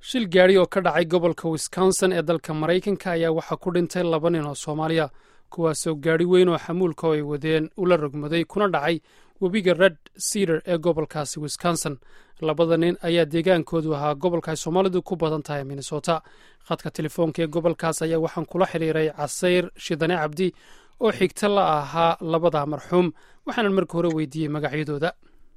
shil gaadhi oo ka dhacay gobolka wisconsin ee dalka maraykanka ayaa waxaa ku dhintay laba nin oo soomaaliya kuwaasoo gaadhi weyn oo xamuulka oo ay wadeen ula rogmaday kuna dhacay webiga red cedar ee gobolkaasi wisconsin labada nin ayaa deegaankoodu ahaa gobolka ay soomaalidu ku badan tahay minnesota khadka telefoonka ee gobolkaas ayaa waxaan kula xidhiiray casayr shidane cabdi oo xigta la ahaa labada marxuum waxaanan marka hore weydiiyey magacyadooda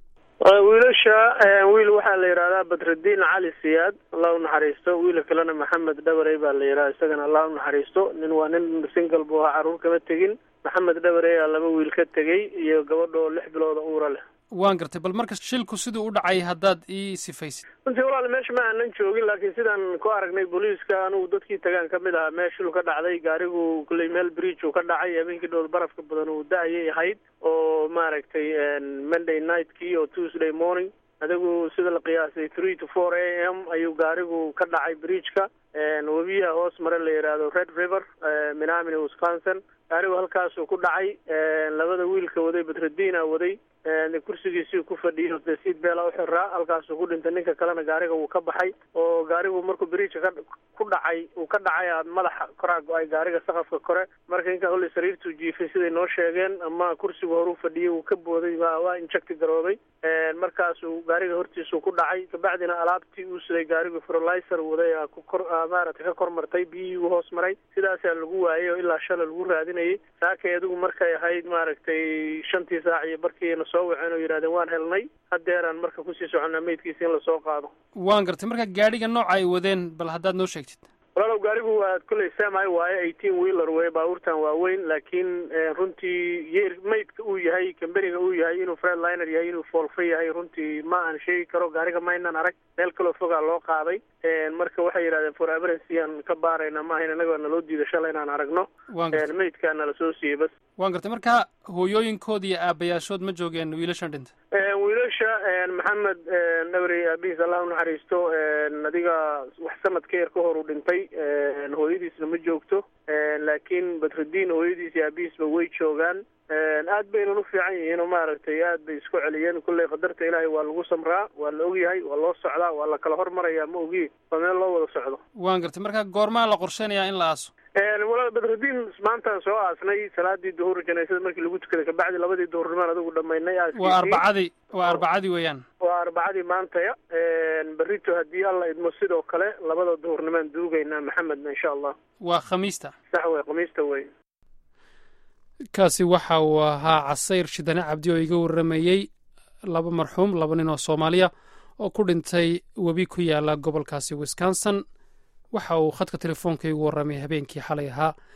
wiilasha wiil waxaa la yidhahdaa badrudiin cali siyaad allah unaxariisto wiila kalena maxamed dhabarey baa la yidhaha isagana allah unaxariisto nin waa nin single buu ahaa carruur kama tegin maxamed dhabarey aa laba wiil ka tegey iyo gabadhoo lix bilooda uura leh waan gartay bal marka shilku siduu u dhacay haddaad ii sifaysid runtii walaal meesha ma aanan joogin laakiin sidaan ku aragnay booliiska anugu dadkii tagaan ka mid ahaa meel shil ka dhacday gaarigu kulley meel bridge uu ka dhacay habeenkii dhowl barafka badan uu da-ayay ahayd oo maaragtay monday nightkii oo tuesday morning adigu sida la qiyaasay three to four a m ayuu gaarigu ka dhacay bridgeka webiyaha hoos mare la yidhaahdo red river minamini wisconsin gaarigu halkaasuu ku dhacay labada wiilka waday badrudiina waday kursigiisii ku fadhiyo dee siid beela u xiraa halkaasuu ku dhintay ninka kalena gaariga wuu ka baxay oo gaarigu markuu bridgka ka ku dhacay uu ka dhacay madaxa koraa go-ay gaariga saqafka kore marka ninka holley sariirtuu jiifay siday noo sheegeen ama kursigu horuu fadhiyey uu ka booday waa injecti garooday markaasuu gaariga hortiisuu ku dhacay kabacdina alaabtii uu siday gaarigu ferolizer waday kukor maaragtay ka kor martay biyihii u hoos maray sidaasaa lagu waayay oo ilaa shala lagu raadinayay saakay adigu markay ahayd maaragtay shantii saac iyo barkiina soo waceen oo yidhahdeen waan helnay haddeeraan marka kusii soconnaa meydkiisa in lasoo qaado waan gartay marka gaadhiga nooca ay wadeen bal haddaad noo sheegtid walaalow gaarigu waa kolley semi waaye eighteen wheeler wey baabuurtan waaweyn laakiin runtii yeer maydka uu yahay kamberiga uu yahay inuu fredliner yahay inuu foolfa yahay runtii ma aan sheegi karo gaariga maynan arag meel kaloo fogaa loo qaaday marka waxay yidhahdeen for emergency aan ka baarayna ma ahayn annaga naloo diida shalay inaan aragno maydkaana lasoo siiyey bas waan gartay marka hooyooyinkood iyo aabayaashood ma joogeen wiilashan dhinta wiilasha maxamed dhabrey aabihiis allah unaxariisto adiga wax sanad ka yar ka hor uu dhintay hooyadiisna ma joogto laakiin badrudiin hooyadiis iyo aabihiisba way joogaan aad baynan u fiican yihiin oo maaragtay aad bay isku celiyeen kulley qadarta ilaahay waa lagu samraa waa la ogyahay waa loo socdaa waa la kala hormarayaa ma ogi waa meel loo wada socdo waan gartay marka goormaa la qorsheynayaa in la aaso walaal badrudiin maantaan soo aasnay salaadii duhur janaysada markii lagu tukaday kabacdi labadii duhurnimaan adigu dhamaynay waa arbacadii waa arbacadii weeyaan waa arbacadii maantaya berrito haddii alla idmo sidoo kale labada duhurnimaan duugaynaa maxamedna insha allah waa khamiista sax wey khamiista wey kaasi waxa uu ahaa casayr shidane cabdi oo iga warramayey laba marxuum laba nin oo soomaaliya oo ku dhintay webi ku yaala gobolkaasi wisconsin waxa uu khadka telefoonka igu warramay habeenkii xalay ahaa